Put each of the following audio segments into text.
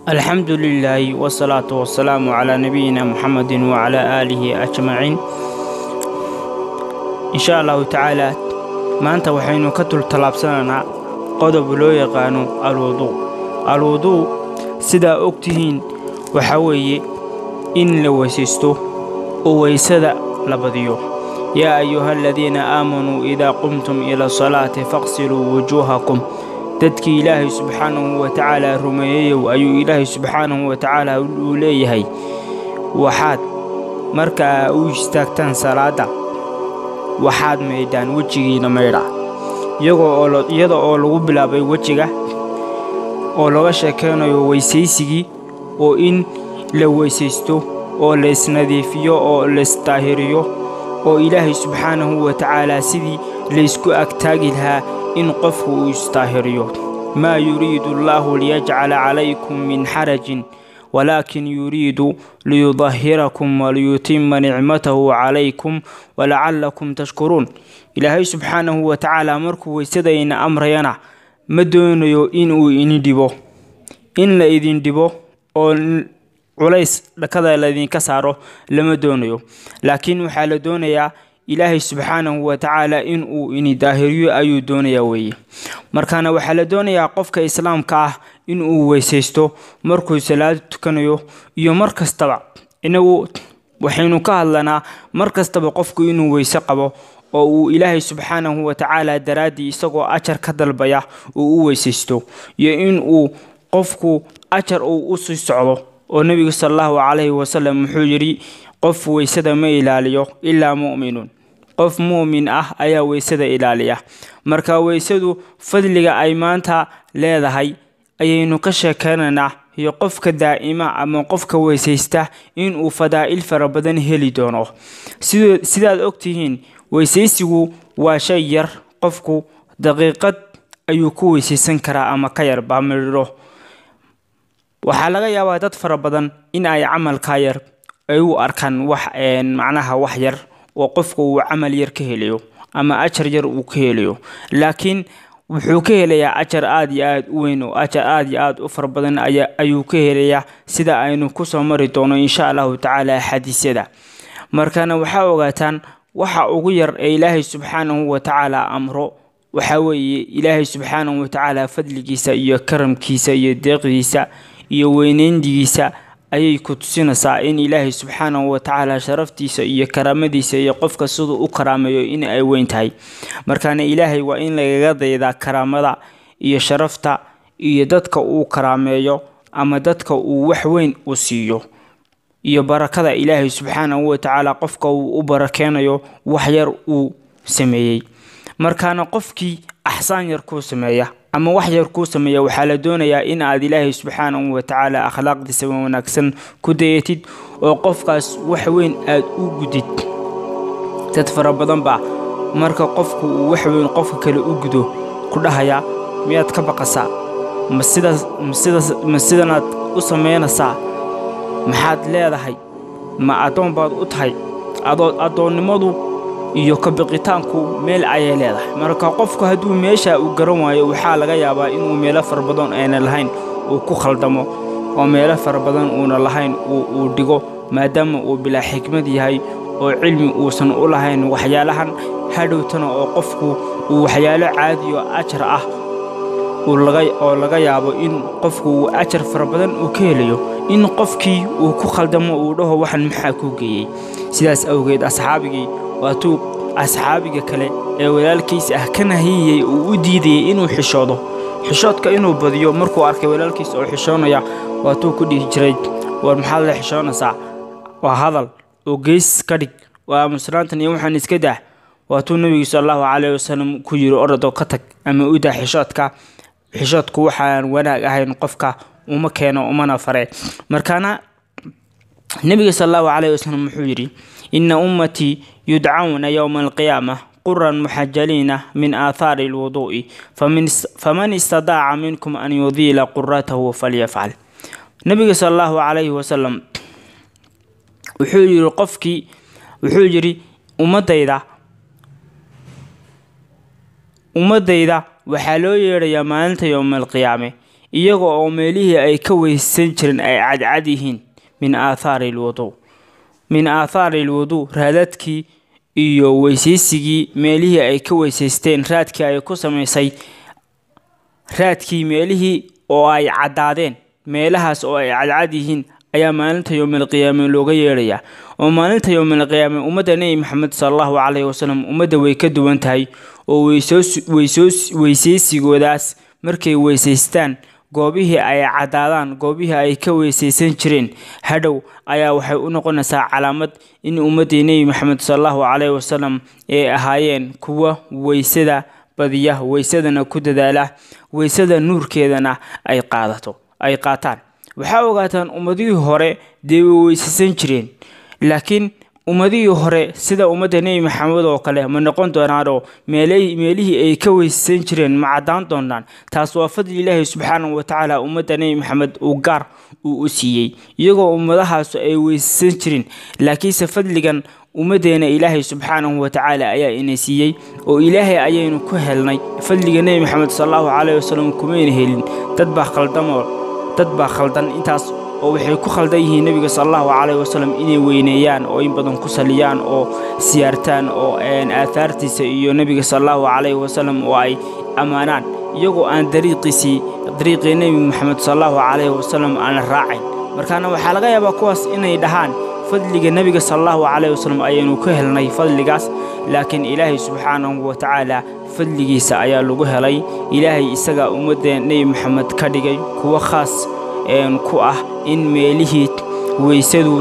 alxamdu lilaahi wsalaatu wasalaamu calaa nabiyina muxamedi wacalaa aalihi ajmaciin insha allahu tacaala maanta waxaynu ka tultallaabsanaynaa qodob loo yaqaano alwuduu alwuduu sidaa og tihiin waxaa weeye in la weysaysto oo weysada la badiyo yaa ayuha aladiina aamanuu idaa qumtum ila salaati faqsiluu wujuuhakum dadkii ilaahay subxaanahu wa tacaala rumeeyeyow ayuu ilaahay subxaanahu wa tacaala uu leeyahay waxaad markaa u istaagtaan salaadda waxaad maydhaan wejigiina maydha iyada oo lagu bilaabay wejiga oo laga sheekaynayo weysaysigii oo in la weysaysto oo laysnadiifiyo oo laysdaahiriyo oo ilaahay subxaanahu wa tacaala sidii laysku agtaagi lahaa in qofku uu isdaahiriyo maa yuriidu allaahu liyajcala calaykum min xarajin walaakin yuriidu liyudahirakum waliyutima nicmatahu calaykum walacallakum tashkuruun ilaahay subxaanahu wa tacaala markuu weysadayna amrayana ma doonayo inuu ini dhibo in la idin dhibo oo culays dhakada laydinka saaro lama doonayo laakiin waxaa la doonayaa ilaahay subxaanahu wa tacaala in uu ini daahiriyo ayuu doonayaa weeye markaana waxaa la doonayaa qofka islaamka ah in uu weysaysto markuu salaado tukanayo iyo mar kastaba inagu waxaynu ka hadlanaa mar kastaba qofku inuu weyse qabo oo uu ilaahay subxaanahu wa tacaala daraaddii isagoo ajar ka dalbaya uu u weysaysto iyo in uu qofku ajar uu u sii socdo oo nebigu sala allahu calayhi wasalam wuxuu yidhi qof weysada ma ilaaliyo ilaa mu'minuun qof mu'min ah ayaa weysada ilaaliya marka weysadu fadliga ay maanta leedahay ayaynu ka sheekaynaynaa iyo qofka daa'ima ama qofka weysaysta inuu fadaa'il fara badan heli doono sidaad ogtihiin weysaysigu waa shay yar qofku daqiiqad ayuu ku weysaysan karaa ama ka yar baamidho waxaa laga yaabaa dad fara badan in ay camalkaa yar ay u arkaan wax macnaha wax yar oo qofka uu camal yar ka helayo ama ajar yar uu ka helayo laakiin wuxuu ka helayaa ajar aada iyo aada u weyn oo ajar aada iyo aada u fara badan ayuu ka helayaa sida aynu kusoo mari doono insha allahu tacaala xadiisyada markana waxaa ogaataan waxa ugu yar ee ilaahay subxaanahu wa tacaala amro waxaa weeye ilaahay subxaanahu wa tacaala fadligiisa iyo karamkiisa iyo deeqdiisa iyo weyneyndigiisa ayay ku tusinaysaa in ilaahay subxaanahu wa tacaala sharaftiisa iyo karaamadiisa iyo qofka siduu u karaameeyo in ay weyn tahay markaana ilaahay waa in lagaga daydaa karaamada iyo sharafta iyo dadka uu karaameeyo ama dadka uu wax weyn u siiyo iyo barakada ilaahay subxaanahu wa tacaala qofka uu u barakeynayo wax yar uu sameeyey markaana qofkii axsaan yar kuu sameeya ama wax yar kuu sameeya waxaa la doonayaa in aad ilaahay subxaanahu wa tacaala akhlaaqdiisa wanaagsan ku dayatid oo qofkaas wax weyn aad u gudid dad fara badan baa marka qofku uu wax weyn qofka kale u gudo ku dhahayaa miyaad ka baqasaa ma sidaas masidaas ma sidanaad u samaynaysaa maxaad leedahay ma addoon baad u tahay adoo addoonnimadu iyo kabiqitaanku meel ayay leedahay marka qofku hadduu meesha uu garan waayo waxaa laga yaabaa inuu meelo fara badan ayna lahayn uu ku khaldamo oo meelo fara badan uuna lahayn uu dhigo maadaama uu bilaa xikmad yahay oo cilmi uusan u lahayn waxyaalahan hadhowtana oo qofku uu waxyaalo caadiyo ajar ah oo laga yaabo in qofku uu ajar fara badan uu ka helayo in qofkii uu ku khaldamo uu dhaho waxan maxaa kuu geeyey sidaas awgeed asxaabigii waatuu asxaabiga kale ee walaalkiis ah ka nahiyayey uu u diidayay inuu xishoodo xishoodka inuu badiyo markuu arkay walaalkiis oo xishoonaya waatuu ku dhihi jiray war maxaad la xishoonaysaa waa hadal oo gees ka dhig waa musnaantan iyo waxaan iska dah waatuu nebigu sal allahu calayhi wasalam ku yiri orodoo ka tag ama u dah xishoodka xishoodku waxaan wanaag ahayn qofka uma keeno umana fare markaana nebiga sal allahu calayhi wasalam wuxuu yidhi ina ummatii yudcawna yowma alqiyaama quran muxajaliina min aathaari alwuduu'i faman istadaaca minkum an yudiila quratahu falyafcal nebiga sal allahu calayhi wasalam wuxuu yidhi qofkii wuxuu yidhi ummadayda ummadayda waxaa loo yeedhayaa maalinta yowma alqiyaame iyaga oo meelihii ay ka weysaysan jireen ay cadcad yihiin min aathaari alwuduu min aathaari alwuduu raadadkii iyo weysaysigii meelihii ay ka weysaysteen raadkii ay ku samaysay raadkii meelihii oo ay caddaadeen meelahaas oo ay cadcad yihiin ayaa maalinta yowmalqiyaame looga yeedhayaa oo maalinta yowmalqiyaame ummadda nebi maxamed sala allahu caleyhi wasalam ummadda way ka duwan tahay oo weysaysigoodaas markay weysaystaan goobihii ay caddaadaan goobihii ay ka weysaysan jireen hadhow ayaa waxay u noqonaysaa calaamad in ummaddii nebi maxamed sala allahu caleyhi wasalam ay ahaayeen kuwa weysada badiya weysadana ku dadaala weysada nuurkeedana ay qaadato ay qaataan waxaa ogaataan ummadihii hore dee way weysaysan jireen laakiin ummadihii hore sida ummadda nebi maxamed oo kale ma noqon doonaanoo meelihii ay ka weysaysan jireen ma caddaan doonaan taas waa fadli ilaahi subxaanahu watacaala ummadda nebi maxamed uu gaar uu u siiyey iyagoo ummadahaasu ay weysaysan jirin laakiinse fadligan ummaddeena ilaahay subxaanahu watacaala ayaa ina siiyey oo ilaahay ayaynu ku helnay fadliga nebi maxamed sala allahu caleyhi wasalam kumayna helin dad baa khaldamoo dad baa khaldan intaas oo waxay ku khaldan yihiin nebiga sala allahu caleyhi wasalam inay weyneeyaan oo in badan ku saliyaan oo siyaartaan oo aathaartiisa iyo nebiga sala allahu caleyhi wasalam oo ay ammaanaan iyagoo aan dariiqiisii dariiqii nebi maxamed sala allahu caleyhi wasalam aan raacayn markaana waxaa laga yaabaa kuwaas inay dhahaan fadliga nebiga sala allahu caleyhi wasalam ayaynu ku helnay fadligaas laakiin ilaahay subxaanahu watacaala fadligiisa ayaa lagu helay ilaahay isagaa ummadda nebi maxamed ka dhigay kuwo khaas ku ah in meelihii weysadu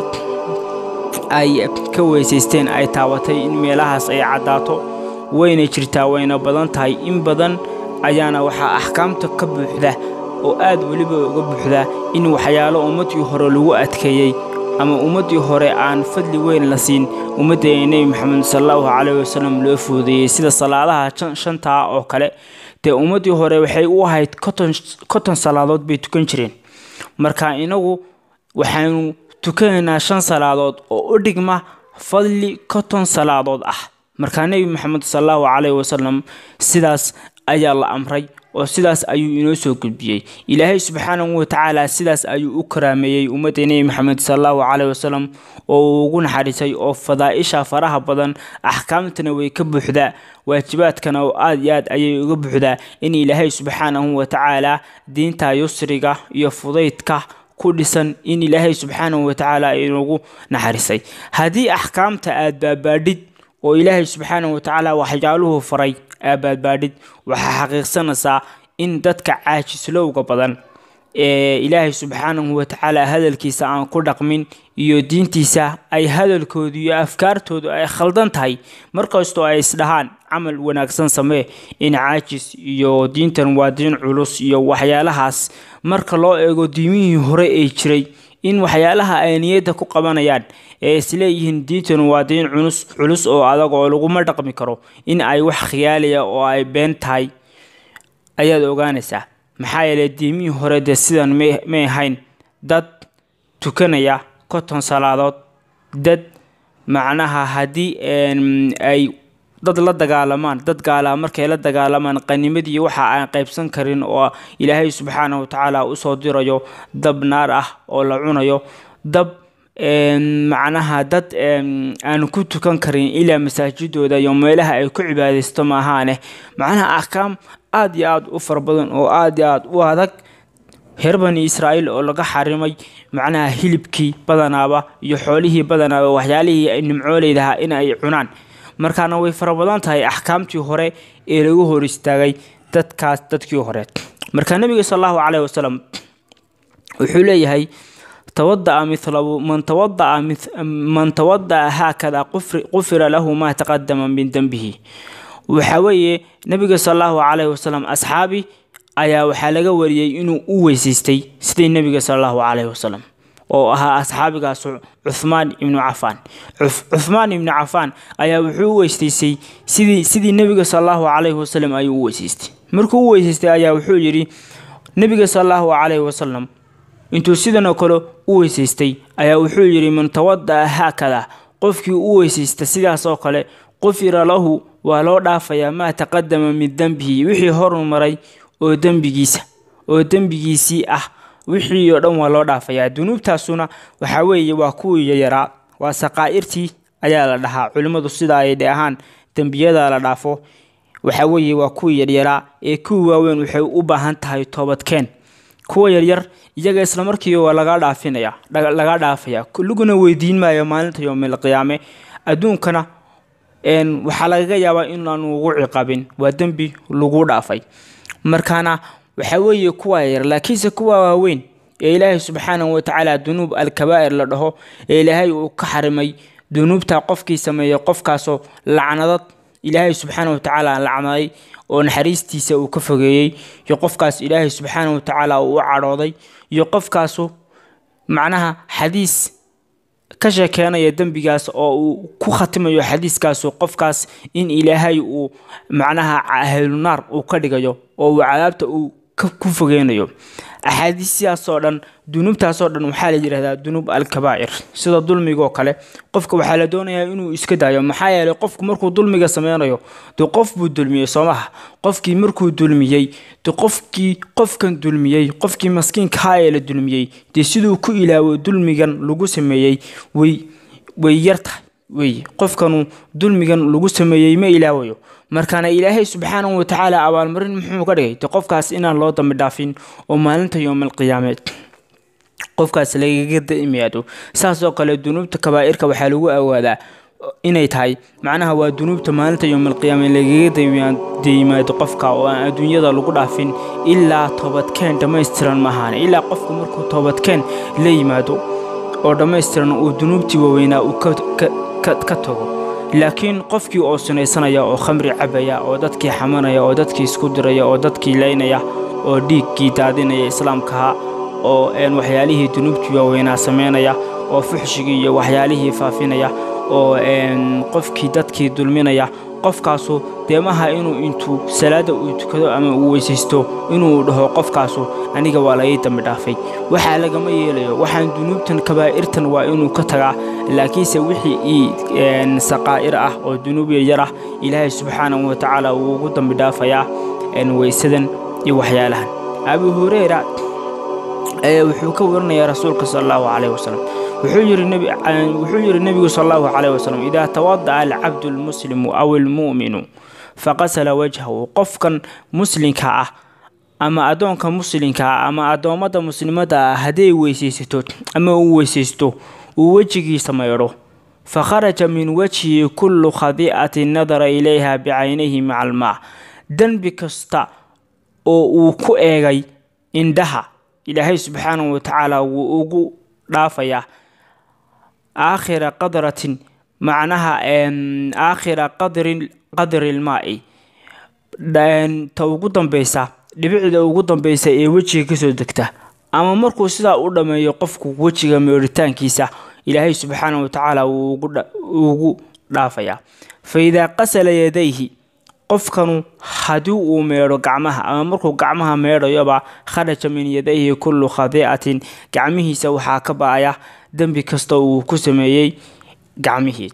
ay ka weysaysteen ay taabatay in meelahaas ay caddaato wayna jirtaa wayna badan tahay in badan ayaana waxaa axkaamta ka buuxda oo aad weliba uga buuxda in waxyaalo ummaddii hore lagu adkeeyey ama ummaddii hore aan fadli weyn la siin ummaddeena nebi maxamed sala allahu caleyhi wasalam loo foodeeyey sida salaadaha shantaa oo kale dee ummaddii hore waxay u ahayd konton salaadood bay tukan jireen marka inagu waxaynu tukanaynaa shan salaadood oo u dhigma fadli konton salaadood ah markaa nebi maxamed sala allahu caleyhi wasalam sidaas ayaa la amray oo sidaas ayuu inoo soo gudbiyey ilaahay subxaanahu watacaala sidaas ayuu u karaameeyey ummadda nebi maxamed sala allahu caleyhi wasalam oo uu ugu naxariisay oo fadaa'isha faraha badan axkaamtana way ka buuxdaa waajibaadkana oo aad iyo aad ayay uga buuxdaa in ilaahay subxaanahu watacaala diinta yusriga iyo fudaydka ku dhisan in ilaahay subxaanahu watacaala inugu naxariisay haddii axkaamta aad baabaadhid oo ilaahay subxaanahu watacaala waxyaaluhu faray aabaadbaadhid waxaa xaqiiqsanaysaa in dadka caajislowga badan ee ilaahay subxaanahu watacaala hadalkiisa aan ku dhaqmin iyo diintiisa ay hadalkoodu iyo afkaartoodu ay khaldan tahay markastoo ay isdhahaan camal wanaagsan samee in caajis iyo diintan waa diin culus iyo waxyaalahaas marka loo eego diimihii hore ee jiray in waxyaalaha ay niyadda ku qabanayaan ee isleeyihiin diintan waa diin culus culus oo adag oo laguma dhaqmi karo in ay wax khiyaaliya oo ay been tahay ayaad ogaanaysaa maxaa yeelay diimihii hore dee sidan may ahayn dad tukanaya konton salaadood dad macnaha haddii ay dad la dagaalamaan dad gaalaa markay la dagaalamaan qanimadii waxa aan qaybsan karin oo ilaahay subxaanahu watacaala usoo dirayo dab naar ah oo la cunayo dab macnaha dad aan ku tukan karin ilaa masaajidooda iyo meelaha ay ku cibaadaysto maahaane macnaha axkaam aada iyo aada u fara badan oo aada iyo aada u adag reer bani israa'iil oo laga xarimay macnaha hilibkii badanaaba iyo xoolihii badanaaba waxyaalihii ay nimcooleydahaa in ay cunaan markaana way fara badan tahay axkaamtii hore ee lagu hor istaagay dadkaas dadkii hore marka nebiga sal allahu caleyhi wasalam wuxuu leeyahay tawada'a milahu man tawada'a man tawada'a haakada qufira lahu maa taqadama min dembihi waxa weeye nebiga sal allahu caleyhi wasalam asxaabi ayaa waxaa laga wariyey inuu u weysaystay sidii nebiga sal allahu caleyhi wasalam oo ahaa asxaabigaas cuhmaan ibnu cafaan cuhmaan ibnu cafaan ayaa wuxuu u weysaystay sidii sidii nebiga sal allahu caleyhi wasalam ayuu u weysaystay markuu u weysaystay ayaa wuxuu yidhi nebiga sal allahu caleyhi wasalam intuu sidan oo kale u weysaystay ayaa wuxuu yidhi man tawada'a haakada qofkii u weysaysta sidaas oo kale qufira lahu waa loo dhaafayaa maa taqadama min dembihi wixii horu maray oo dembigiisa oo dembigiisii ah wixii oo dhan waa loo dhaafayaa dunuubtaasuna waxaa weeye waa kuwii yayaraa waa saqaa'irtii ayaa la dhahaa culimmadu sida ay dhe ahaan dembiyada la dhaafo waxaa weeye waa kuwii yaryaraa ee kuwii waaweyn waxay u baahan tahay toobadkeen kuwa yaryar iyaga islamarkiiba waa laga dhaafinaya laga dhaafaya laguna weydiin maayo maalinta yoomil qiyaame adduunkana waxaa lagaga yaabaa inaanu ugu ciqabin waa dembi lagu dhaafay markaana waxaa weeye kuwa yar laakiinse kuwa waaweyn ee ilaahay subxaanahu watacaala dunuub alkabaa'ir la dhaho ee ilaahay uu ka xarimay dunuubta qofkii sameeyey qofkaasoo lacnadad ilaahay subxaana watacaala lacnaday oo naxariistiisa uu ka fogeeyey iyo qofkaas ilaahay subxaana watacaala uu u cadhooday iyo qofkaasu macnaha xadiis ka sheekeenaya dembigaas oo uu ku khatimayo xadiiskaasu qofkaas in ilaahay uu macnaha ahlunaar uu ka dhigayo oo uu cadaabta uu ku fogeynayo axaadiistaasoo dhan dunuubtaasoo dhan waxaa la yidhahdaa dunuub alkabaa'ir sida dulmigoo kale qofka waxaa la doonayaa inuu iska daayo maxaa yeelay qofku markuu dulmiga sameynayo dee qof buu dulmiyey soo maha qofkii markuu dulmiyey de qofkii qofkan dulmiyey qofkii maskiinkahaa ee la dulmiyey dee siduu ku ilaawo dulmigan lagu sameeyey way way yar tahay wey qofkanu dulmigan lagu sameeyey ma ilaawayo markaana ilaahay subxaanahu watacaala abaalmarin muxuu ka dhigay de qofkaas inaan loo dambi dhaafin oo maalinta yowmal qiyaameed qofkaas lagaga daimaado saasoo kale dunuubta kabaa'irka waxaa lagu awaadaa inay tahay macnaha waa dunuubta maalinta yowmalqiyaame lagaga daimaado qofka oo aan adduunyada lagu dhaafin ilaa toobadkeen dhammaystiran maahaane ilaa qofku markuu toobadkeen la yimaado oo dhammaystiran uu dunuubtii waaweynaa uu ka tago laakiin qofkii oo sinaysanaya oo khamri cabaya oo dadkii xamanaya oo dadkii isku diraya oo dadkii laynaya oo dhiiggii daadinaya islaamkaha oo waxyaalihii dunuubtii waaweynaa samaynaya oo fuxshigii iyo waxyaalihii faafinaya oo qofkii dadkii dulminaya qofkaasu deemaha inuu intuu salaada uu tukado ama uu weysaysto inuu dhaho qofkaasu aniga waa laii dambi dhaafay waxaa lagama yeelayo waxaan dunuubtan kabaa'irtan waa inuu ka tagaa laakiinse wixii ii saqaa'ir ah oo dunuub yaryar ah ilaahay subxaanahu watacaala wuu ugu dambi dhaafayaa weysadan iyo waxyaalahan abu hureyra wuxuu ka warinayaa rasuulka sal allahu caleyh wasalam wuxuu yidhi nebigu sal allahu caleyh wasalam idaa tawada'a alcabdu almuslimu aw almu'minu faqasala wajhahu qofkan muslinka ah ama addoonka muslinka ah ama addoommada muslimadda ah hadday weysaysato ama uu weysaysto uu wejigiisa maydho fakharaja min wajhihi kullu khadi'atin nadara ilayha bicaynayhi maca almaa dembi kasta oo uu ku eegay indhaha ilaahay subxaanahu watacaala wuu ugu dhaafayaa aakhira qadratin macnaha aakhira qadri qadri lmaa'i ta ugu dambeysa dhibicda ugu dambeysa ee wejiga kasoo degta ama markuu sidaa u dhammeeyo qofku wejiga meeritaankiisa ilaahay subxaanahu watacaala wuu ugu dhaafayaa fa idaa qasala yadayhi qofkanu haddii uu meedho gacmaha ama markuu gacmaha meedhayoba kharaja min yadayhi kullu khadiicatin gacmihiisa waxaa ka ba-aya dembi kasta uu ku sameeyey gacmihii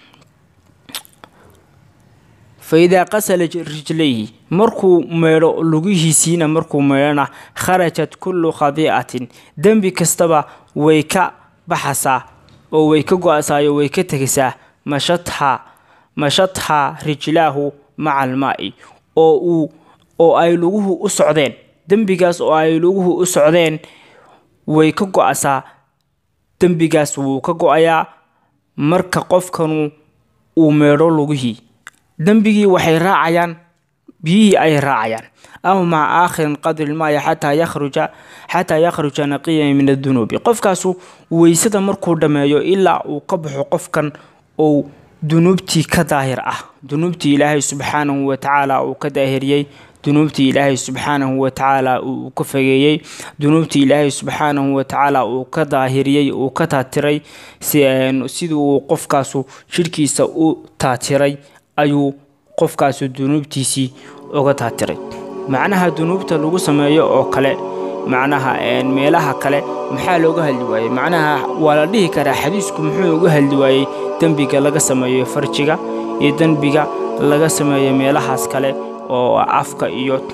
fa idaa qasala rijlayhi markuu meedho lugihiisiina markuu meedhona kharajat kullu khadiicatin dembi kastaba way ka baxasaa oo way ka go-asaayo way ka tegaysaa mashatha mashatha rijlaahu maca almaa'i oo uu oo ay luguhu u socdeen dembigaas oo ay luguhu u socdeen way ka go-asaa dembigaas wuu ka go-ayaa marka qofkanu uu meedho lugihii dembigii waxay raacayaan biyihii ayay raacayaan aw maca aakhirin qadri lmaaya xataa yakhruja xataa yakhruja naqiyan min adunuubi qofkaasu weysada markuu dhammeeyo ilaa uu ka baxo qofkan ou dunuubtii ka daahir ah dunuubtii ilaahay subxaanahu watacaala uu ka daahiriyey dunuubtii ilaahay subxaanahu watacaala uu ka fageeyey dunuubtii ilaahay subxaanahu watacaala uu ka daahiriyey uu ka taatiray sidii uu qofkaasu jidhkiisa u taatiray ayuu qofkaasu dunuubtiisii uga taatiray macnaha dunuubta lagu sameeyo oo kale macnaha meelaha kale maxaa looga hadli waayey macnaha waa la dhihi karaa xadiisku muxuu uga hadli waayey dembiga laga sameeyo farjiga iyo dembiga laga sameeyo meelahaas kale oo afka iyo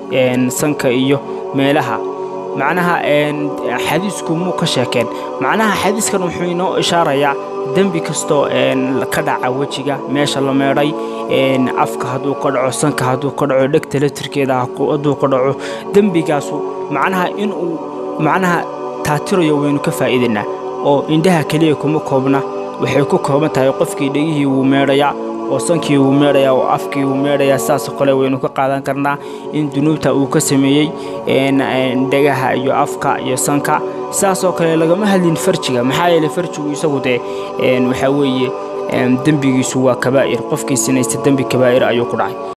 sanka iyo meelaha macnaha xadiisku muu ka sheekeen macnaha xadiiskan wuxuu inoo ishaarayaa dembi kastoo ka dhaca wejiga meesha la meedhay afka hadduu ka dhaco sanka hadduu ka dhaco dhegta latirkeeda hadduu ka dhaco dembigaasu macnaha inuu macnaha taatirayo waynu ka faa'iidaynaa oo indhaha keliya kuma koobna waxay ku kooban tahay qofkii dhegihii wuu meedhayaa oo sankii wuu meedhayaa oo afkii wuu meedhayaa saasoo kale waynu ka qaadan karnaa in dunuubta uu ka sameeyey dhegaha iyo afka iyo sanka saasoo kale lagama hadlin farjiga maxaa yeelay farjigu isagu dee waxaa weeye dembigiisu waa kabaa'ir qofkii sinaysta dembi kabaa'ir ayuu ku dhacay